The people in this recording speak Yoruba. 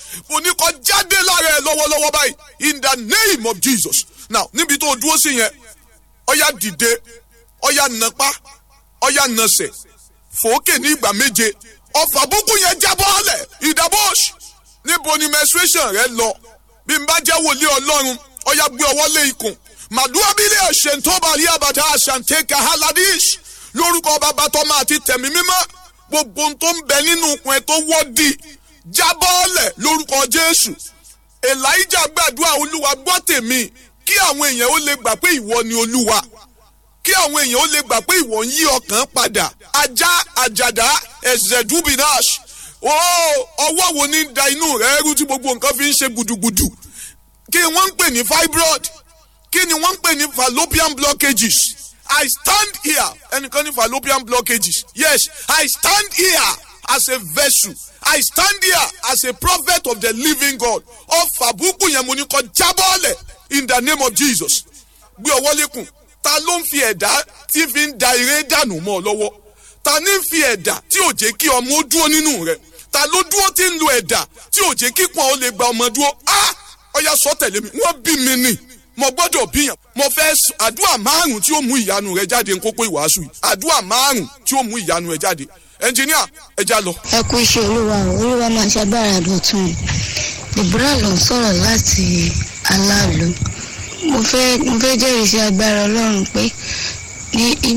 mo ní kó jáde lára ẹ lọ́wọ́lọ́wọ́ báyìí in the name of jesus now níbi tó o dúró sí yẹn ọ̀yá dìde ọ̀yá nàpá ọ̀yá nàsẹ̀ fòókè ní ìgbà méje ọfà búkú yẹn jábọ́ ọ̀lẹ̀ ìdábòs níbo ni menstruation rẹ lọ bí n bá jẹ́ wòlíì ọlọ́run ọ̀yá gbé ọwọ́ lé ikùn màdúrà bílẹ̀ ọ̀sẹ̀ tó bá rí àbàtà àṣàǹtẹ̀kà haladish lórúkọ bàbá tọ́mọ àti tẹ̀mí mímọ́ gbogbo ohun tó ń bẹ nínú ikùn ẹ tó wọ́ọ̀dì jábọ́ọ̀lẹ̀ lórúkọ jésù elijah gbàdúrà olúwa gbọ́ tèmi kí àwọn èèyàn ó lè gbà pé ìwọ ni olúwa kí àwọn èèyàn ó lè gbà pé ìwọ ń yí ọkàn padà ajá àjàdá ẹ̀zẹ̀dúbìnáṣ ó ọwọ́ wo ní da inú rẹ̀ rú tí gbogbo nǹkan fi ń ṣe gbùdùgbùdù kí wọ́n ń pè ní fibroid kí ni wọ́n ń pè ní fallopian blockages I stand here ẹnìkan ní fallopian blockages yes I stand here as a vessel I stand here as a prophet of the living God ọfà búkú yẹn mo ní kó jábọ́ọ̀lẹ̀ in the name of Jesus gbé ọwọ́ lékun ta ló ń fi ẹ̀dá tí fi ń da eré dànù mọ́ ọ lọ́wọ́ ta ní fi ẹ̀dá tí ò jẹ́ kí ọmọ ó dúró nínú rẹ̀ ta ló dúró tí ń lo ẹ̀dá tí ò jẹ́ kí pọ́n ó lè gba ọmọ dúró á ọya sọ tẹ̀lé mi wọ́n bí mi nì mo gbọ́dọ̀ bíyàn mo fẹ́ àdúrà márùn tí ó mú ìyanu rẹ jáde nkókó ìwàásù yìí àdúrà márùn tí ó mú ìyanu rẹ jáde ẹnjìníà ẹja lọ. ẹ kú iṣẹ́ olúwa o olúwa máa ṣàgbára dọ̀tun deborah ló ń sọ̀rọ̀ láti aláàlú mo fẹ́ mo fẹ́ jẹ́rìí sí agbára ọlọ́run pé ní